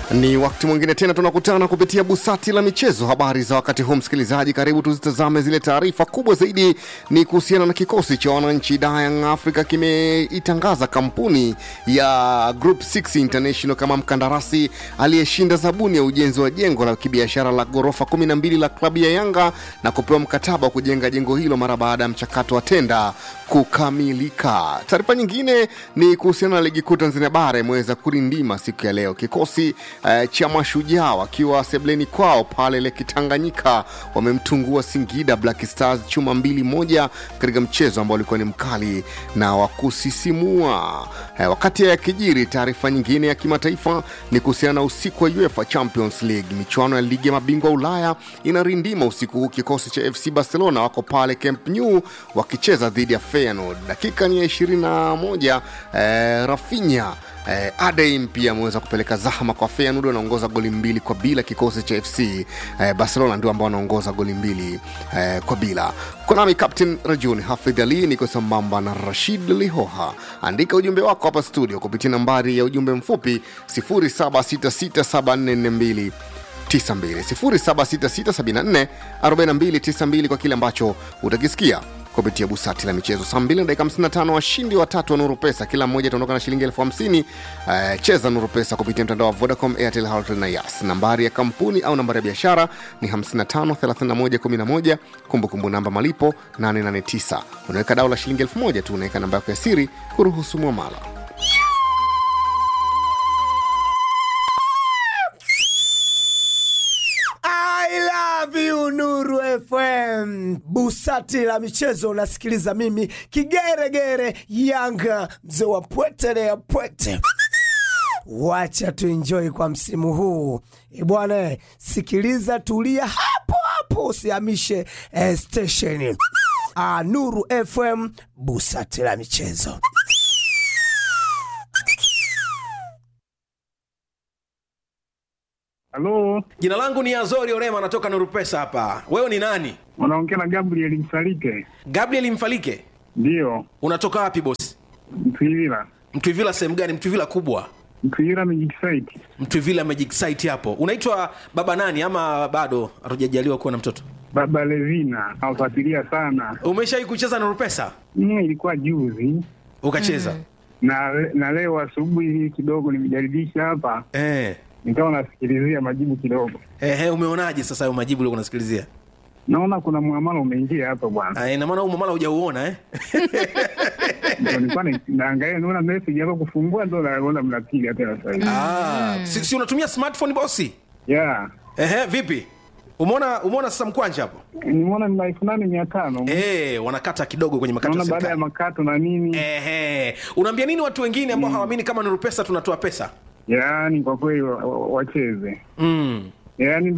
Ni wakati mwingine tena tunakutana kupitia busati la michezo. Habari za wakati huu, msikilizaji, karibu tuzitazame zile taarifa kubwa zaidi. Ni kuhusiana na kikosi cha wananchi Young Africa kimeitangaza kampuni ya Group 6 International kama mkandarasi aliyeshinda zabuni ya ujenzi wa jengo la kibiashara la ghorofa 12 la klabu ya Yanga na kupewa mkataba wa kujenga jengo hilo mara baada ya mchakato wa tenda kukamilika. Taarifa nyingine ni kuhusiana na ligi kuu Tanzania bara imeweza kurindima siku ya leo. Kikosi eh, cha mashujaa wakiwa sebleni kwao pale Lake Tanganyika wamemtungua Singida Black Stars chuma mbili moja katika mchezo ambao ulikuwa ni mkali na wa kusisimua. Eh, wakati ya kijiri, taarifa nyingine ya kimataifa ni kuhusiana na usiku wa UEFA Champions League. Michuano ya ligi ya mabingwa Ulaya inarindima usiku huu. Kikosi cha FC Barcelona wako pale Camp Nou wakicheza dhidi ya Feyenoord. Dakika ni ya 21 eh, Rafinha Eh, Adeim pia ameweza kupeleka zahama kwa Feyenoord, wanaongoza goli mbili kwa bila. Kikosi cha FC eh, Barcelona ndio ambao wanaongoza goli mbili eh, kwa bila. Kwa nami Captain Rajuni Hafidh Ali, niko sambamba na Rashid Lihoha. Andika ujumbe wako hapa studio kupitia nambari ya ujumbe mfupi 0766744292 0766744292 kwa kile ambacho utakisikia kupitia busati la michezo saa 2 na dakika 55 washindi watatu wa nuru pesa kila mmoja ataondoka na shilingi elfu hamsini uh, cheza nuru pesa kupitia mtandao wa vodacom airtel Halotel na yas nambari ya kampuni au nambari ya biashara ni 553111 kumbukumbu namba malipo 889 unaweka dau la shilingi elfu moja tu unaweka namba yako ya siri kuruhusu mwamala I love you Nuru FM. Busati la michezo unasikiliza mimi kigeregere Yanga mzee wa pwete ya pwete. Wacha tuenjoy kwa msimu huu Eh, bwana, sikiliza, tulia hapo hapo, usihamishe eh, station. Ah, Nuru FM, busati la michezo. Halo, Jina langu ni Azori Orema, natoka Nuru Pesa hapa. Wewe ni nani? unaongea na Gabriel Msalike? Gabriel Mfalike. Ndiyo, Unatoka wapi bosi? Mtwivila. Mtwivila sehemu gani? Mtwivila kubwa, Mtwivila Magic Site. Mtwivila Magic Site hapo. Unaitwa baba nani ama bado hatujajaliwa kuwa na mtoto? Baba Levina nawafuatilia sana. Umeshawahi kucheza Nuru Pesa? Mm, ilikuwa juzi Ukacheza? na na leo asubuhi kidogo nimejaribisha hapa, Eh. nikawa nasikilizia majibu kidogo, Ehe, umeonaje sasa hayo majibu uliokuwa unasikilizia? naona kuna muamala umeingia hapa bwana. Ah, ina maana huu mamala hujauona eh? Ndio nilikuwa na- naangalia, naona message hapa kufungua, ndo naona mnapiga tena sasa hivi. Ah, si, si unatumia smartphone bosi? Yeah, Ehe, vipi? Umeona umeona sasa mkwanja hapo? nimeona ni elfu nane mia tano Eh, wanakata kidogo kwenye makato ya naona baada ya serikali. makato na nini. Ehe, unaambia nini watu wengine ambao hawaamini kama Nuru Pesa tunatoa pesa? Yaani kwa kweli wa- wa- wacheze, Mm. yaani